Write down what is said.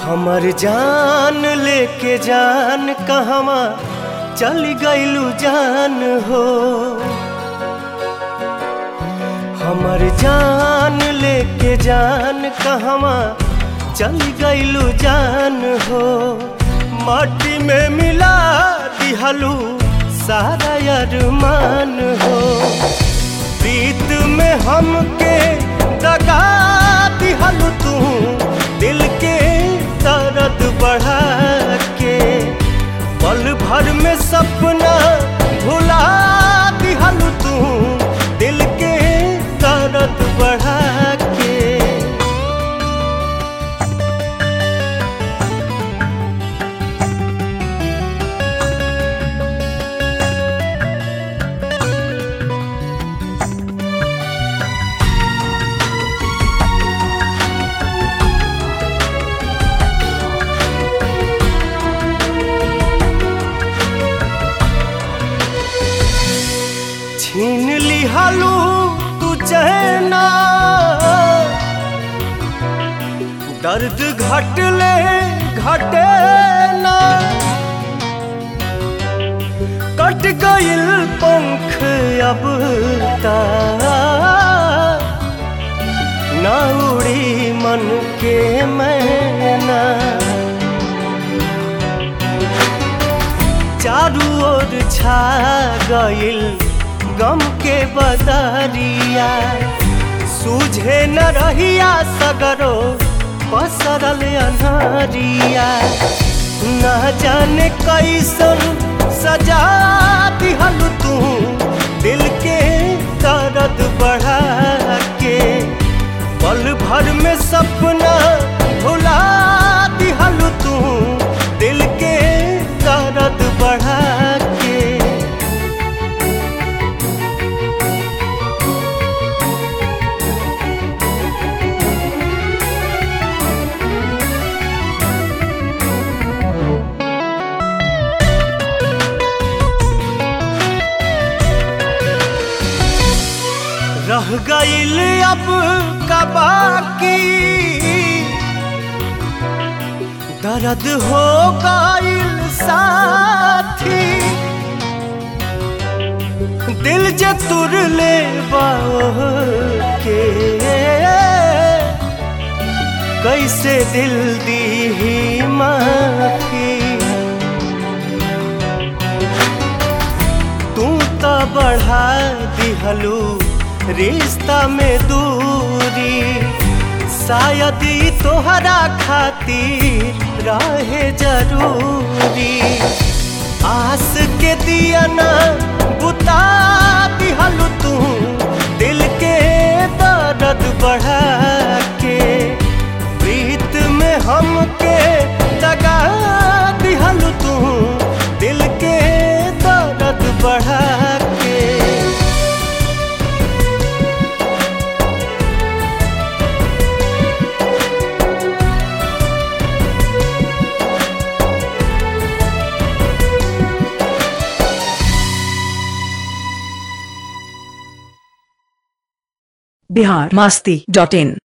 हमर जान लेके जान कहवा चल गइलू जान हो हमर जान लेके जान कहवा चल गइलू जान हो माटी में मिला दिहलू सारा अरमान हो प्रीत में हमके दगा दिहलू तू दिल के दर्द बढ़ा के पल भर में सपना भुला दिहलू तू दिल के दर्द बढ़ा के छीन लिहालू तू चहना दर्द घटले घटे ना कट गइल पंख अब ता ना उड़ी मन के मैना चारू ओर छा गइल गम के बदरिया सूझे न रहिया सगरो पसरल अनहरिया न जाने कैसन सजा दिहलू तू दिल के दर्द बढ़ा के पल भर में सपना भुला दिहलू तू दिल के दर्द बढ़ा के रह गइल अब का बाकी दर्द हो गइल साथी दिल जे तुर ले के कैसे दिल दी ही माफी तू तो बढ़ा दिहलू रिश्ता में दूरी शायद ई तोहरा खातिर रहे जरूरी आस के दिया ना बुता दिहलू तू दिल के दर्द बढ़ा के प्रीत में हमके जगा दिहलू तू दिल के दर्द बढ़ा के बिहार मास्ती डॉट इन